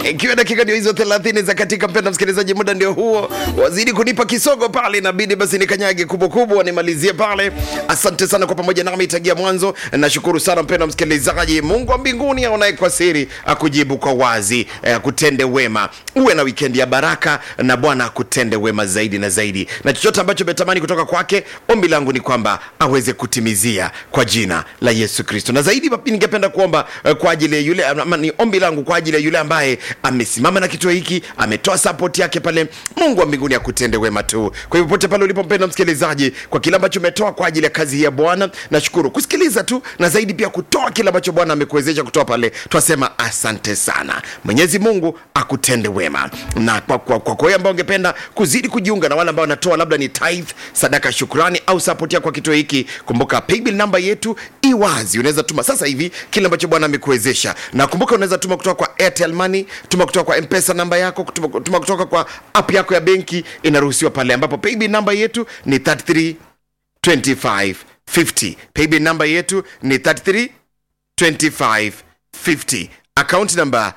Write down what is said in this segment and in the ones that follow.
ikiwa dakika ndio hizo 30 za katika mpenda msikilizaji muda ndio huo wazidi kunipa kisogo pale inabidi basi nikanyage kubwa kubwa nimalizie pale asante sana kwa pamoja nami tagia mwanzo nashukuru sana mpenda msikilizaji mungu wa mbinguni aonaye kwa siri akujibu kwa wazi eh, akutende wema uwe na wikendi ya baraka na bwana akutende wema zaidi na zaidi na chochote ambacho umetamani kutoka kwake ombi langu ni kwamba aweze kutimizia kwa jina la yesu kristo na zaidi papi ningependa kuomba eh, kwa ajili ya yule ama ni ombi langu kwa ajili ya yule ambaye amesimama na kituo hiki ametoa support yake pale mungu wa mbinguni akutende wema tu kwa hivyo pote pale ulipompenda msikilizaji kwa kile ambacho umetoa kwa ajili ya kazi hii ya bwana nashukuru kusikiliza tu na zaidi pia kutoa kile ambacho bwana amekuwezesha kutoa pale twasema asante sana mwenyezi mungu akutende wema na kwa kwa, kwa, kwa wewe ambao ungependa kuzidi kujiunga na wale ambao wanatoa labda ni tithe sadaka shukrani au support yako kwa kituo hiki kumbuka paybill namba yetu iwazi unaweza tuma sasa hivi kile ambacho bwana amekuwezesha na kumbuka unaweza tuma kutoka kwa airtel money tuma kutoka kwa mpesa namba yako tuma, tuma kutoka kwa app yako ya benki inaruhusiwa pale ambapo paybill namba yetu ni 33 25 50 paybill namba yetu ni 33 25 50 account number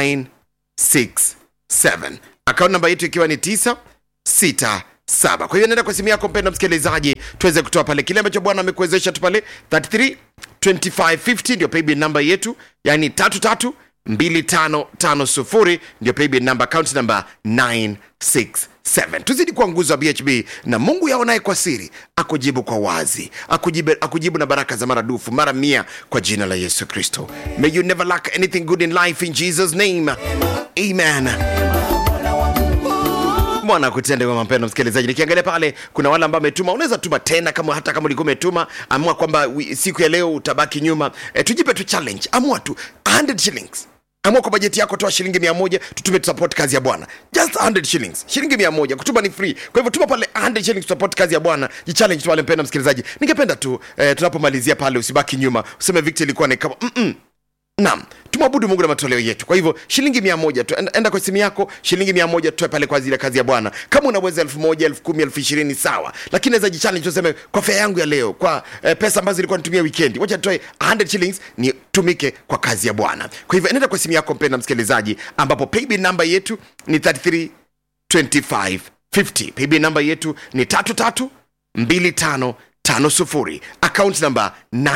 967 account namba yetu ikiwa ni 967 kwa hiyo nenda kwa simu yako mpenda msikilizaji tuweze kutoa pale kile ambacho bwana amekuwezesha tu pale 33 2550 ndio paybill namba yetu yani tatu tatu 2550 ndio paybill namba account namba 967 tuzidi kuwa nguzo wa bhb na mungu yaonaye kwa siri akujibu kwa wazi akujibu, akujibu na baraka za maradufu mara mia kwa jina la yesu kristo may you never lack anything good in life in jesus name amen bwana akutende wema mpendo msikilizaji nikiangalia pale kuna wale ambao ametuma unaweza tuma tena kama hata kama ulikuwa umetuma amua kwamba wi- siku ya leo utabaki nyuma e, tujipe tu challenge amua tu 100 shillings amua kwa bajeti yako toa shilingi mia moja tutume tusupport kazi ya bwana just 100 shillings shilingi mia moja kutuma ni free kwa hivyo tuma pale 100 shillings tusupport kazi ya bwana jichallenge tu wale mpenda msikilizaji ningependa tu eh, tunapomalizia pale usibaki nyuma useme victor ilikuwa ni kama mm-mm naam tumwabudu mungu na matoleo yetu kwa hivyo shilingi mia moja tu enda, enda kwa simu yako shilingi mia moja tutoe pale kwa ajili ya kazi ya bwana kama unaweza elfu moja elfu kumi elfu ishirini sawa lakini naweza jichallenge tuseme kwa fea yangu ya leo kwa eh, pesa ambazo ilikuwa nitumia wikendi wacha tutoe 100 shillings nitumike kwa kazi ya bwana kwa hivyo nenda kwa simu yako mpenda msikilizaji ambapo paybill namba yetu ni 33 25 50 paybill namba yetu ni tatu tatu mbili tano tano sufuri account namba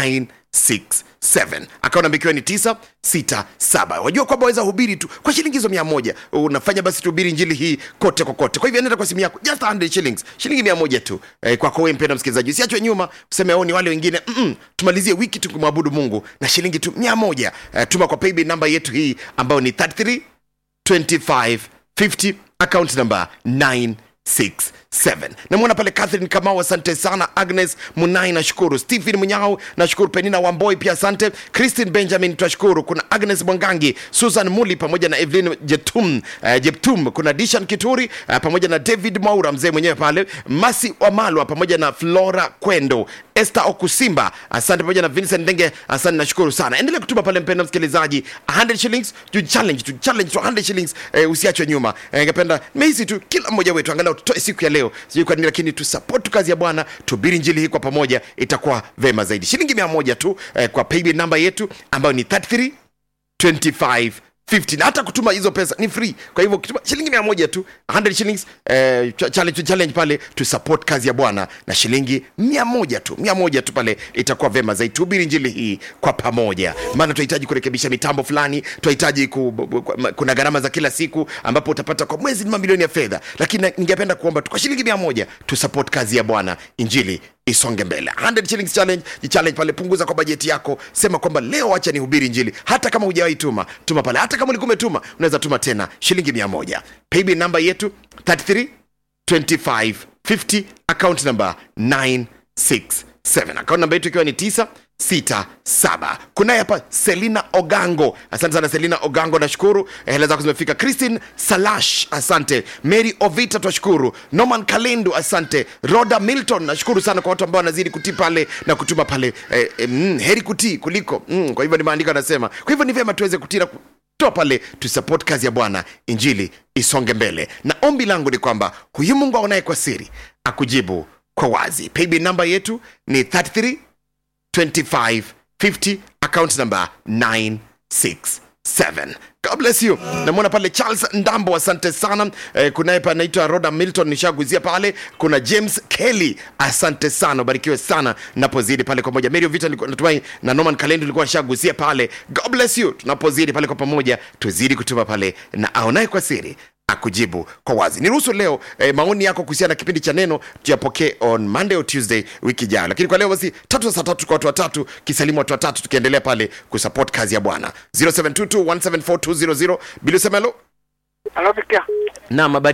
967 account namba ikiwa ni 967 wajua kwamba waweza hubiri tu kwa shilingi hizo mia moja unafanya basi tuhubiri njili hii kote kokote kwa hivyo nenda kwa simu yako just 100 shillings shilingi mia moja tu eh, kwako wewe mpenda msikilizaji usiachwe nyuma useme au ni wale wengine Mm-mm. tumalizie wiki tukimwabudu mungu na shilingi tu mia moja eh, tuma kwa paybill namba yetu hii ambayo ni 33 2550 account number 967 namwona pale catherine kamau asante sana agnes munai nashukuru stephen munyao nashukuru penina wamboi pia asante christine benjamin twashukuru kuna agnes mwangangi susan muli pamoja na evelyn jetum uh, jeptum kuna dishan kituri uh, pamoja na david maura mzee mwenyewe pale masi wamalwa pamoja na flora kwendo este okusimba asante pamoja na vincent ndenge asante nashukuru sana endelea kutuma pale mpenda msikilizaji 100 shillings tu challenge tu challenge tu 100 shillings eh, usiachwe nyuma eh, ningependa mehisi tu kila mmoja wetu angalau tutoe siku ya leo sijui kwa nini lakini tu support kazi ya bwana tubiri njili hii kwa pamoja itakuwa vema zaidi shilingi mia moja tu eh, kwa paybill namba yetu ambayo ni 33 25 50 na hata kutuma hizo pesa ni free kwa hivyo ukituma shilingi mia moja tu 100 shillings eh, ch- challenge, challenge pale tu support kazi ya bwana na shilingi mia moja tu mia moja tu pale itakuwa vema zaidi tuhubiri njili hii kwa pamoja maana tunahitaji kurekebisha mitambo fulani tunahitaji ku, bu- bu- kuna gharama za kila siku ambapo utapata kwa mwezi ni mamilioni ya fedha lakini na- ningependa kuomba tu kwa shilingi mia moja tu support kazi ya bwana injili isonge mbele 100 shillings challenge jichallenge pale punguza kwa bajeti yako sema kwamba leo acha nihubiri injili hata kama hujawahi tuma tuma pale hata kama ulikuwa umetuma unaweza tuma tena shilingi mia moja paybill namba yetu 33 25 50 account number 967 account namba yetu ikiwa ni 967 kunaye hapa selina ogango asante sana selina ogango nashukuru Eh, hela zako zimefika christine salash asante mary ovita twashukuru norman kalendu asante roda milton nashukuru sana kwa watu ambao wanazidi kutii pale na kutuma pale eh, eh, mm, heri kutii kuliko mm, kwa hivyo ni maandiko anasema kwa hivyo ni vyema tuweze kutii na ku- toa pale tusupport kazi ya bwana injili isonge mbele na ombi langu ni kwamba huyu mungu aonaye kwa siri akujibu kwa wazi paybill namba yetu ni 33 25 50 account number 967 God bless you. Namwona pale Charles Ndambo, asante sana. Eh, kunaye pa anaitwa Roda Milton, nishaguzia pale. Kuna James Kelly, asante sana, ubarikiwe sana napozidi pale kwa pamoja. Mary Vita nilikuwa natumai na Norman Kalendo nilikuwa nishaguzia pale. God bless you. Tunapozidi pale kwa pamoja, tuzidi kutuma pale na aonaye kwa siri akujibu kwa wazi. Niruhusu leo eh, maoni yako kuhusiana na kipindi cha neno tuyapokee on Monday or Tuesday wiki ijayo, lakini kwa leo basi tatu saa tatu kwa watu watatu, kisalimu watu watatu, tukiendelea pale kusupport kazi ya Bwana 0722174200 bila usema hello Anafikia na